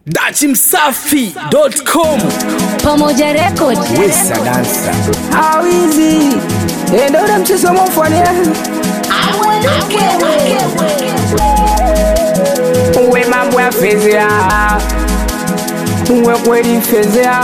dachimsafi.com Pamoja Record. wesa dansa awizi endo ule mchezo mofania uwe mambo ya fezea uwe kweli fezea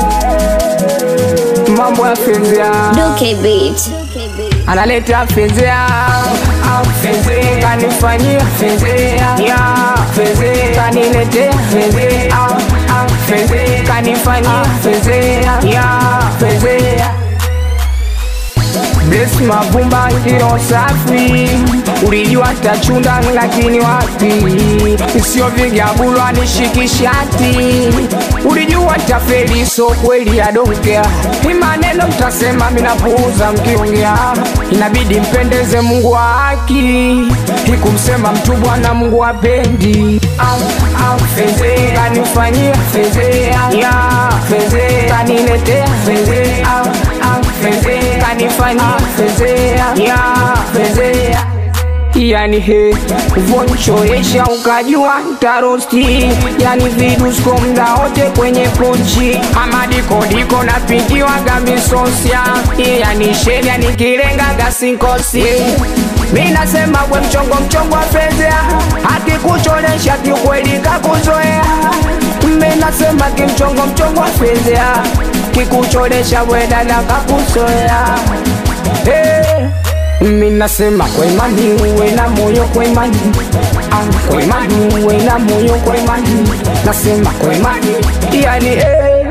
mambo ya fezea Duke Beat. analeta fezea fezea kanifanyia fezea ya fezea kaniletea fezea fezea kanifanyia fezea ya fezea Bless mavumba ilo safi, ulijua tachunda lakini wapi, sio vigabulwa nishikishati, ulijua tafeli so kweli yadokea, ni maneno mtasema minapuuza mkiongea, inabidi mpendeze Mungu wa haki, ikumsema mtu Bwana Mungu apendi fezea kanifanyia fezea ya fezea kaniletea fezea fezea kanifanyia fezea ya fezea yani he vonchoesha ukajua tarosti yani vidusko mda wote kwenye pochi amadikodiko napigiwaga misosia yani sheria nikilengaga sinkosi mi nasema we mchongo mchongo wa fezea akikucholesha kiukweli kakuzoea mi nasema kimchongo mchongo wa fezea kikucholesha wedada kakuzoea hey. Mi nasema kwa imani uwe na moyo kwa imani ah, kwa imani uwe na moyo kwa imani nasema kwa imani yani eh,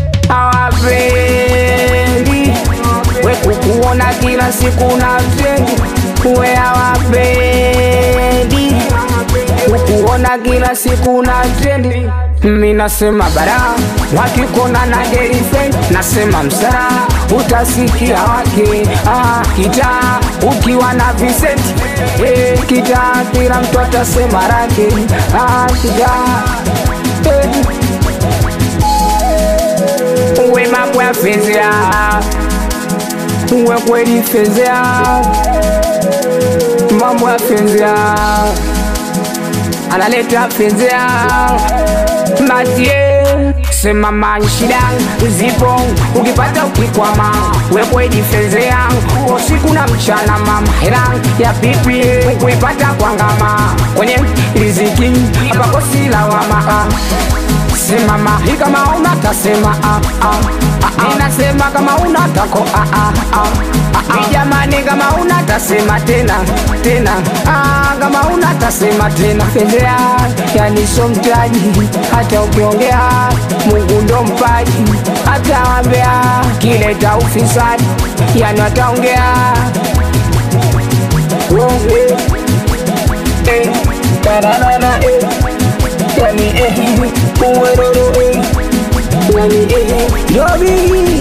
hawapendi we kukuona kila siku na trendi we hawapendi kukuona kila siku na trendi mi nasema bara wakikona na girlfriend nasema msara utasikia wake ah, kitaa ukiwa na Vincent eh, kitaa kila mtu atasema rake ah, kitaa eh. uwe mambo ya fezea uwe kweli fezea mambo ya fezea analeta fezea matie sema manshida zipo ukipata ukikwama wekwedi fezea usiku na mchana mama hela ya pipi kuipata kwa ngama kwenye riziki apakosi lawama ah. simama hii kama una tasema ah, ah, ah, ah. ninasema kama una tako ah, ah, ah, ah, ah. jamani kama una tasema tena tena ah, kama una tasema tena fedhea yani so mtaji hata ukiongea mungu ndo mpaji hata wambea kileta ufisadi yani wataongea Uongee. Eh, tararara, eh. yani eh, uweroro eh. yani eh, Robi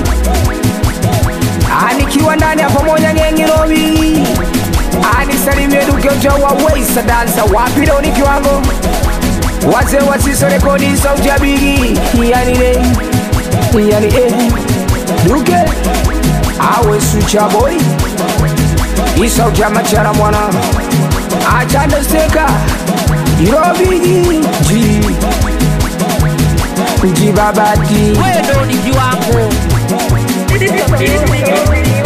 anikiwa ndani ya pamoja gengi Robi anisalimie duke wa Weisa dansa wapi leo ni kiwango wazee wasiso rekodi sauti ya bigi yani ne yani eh duke awe sucha boy isauti ya machara mwana achande steka irobigi ji ji babati wewe ndo ni kiwango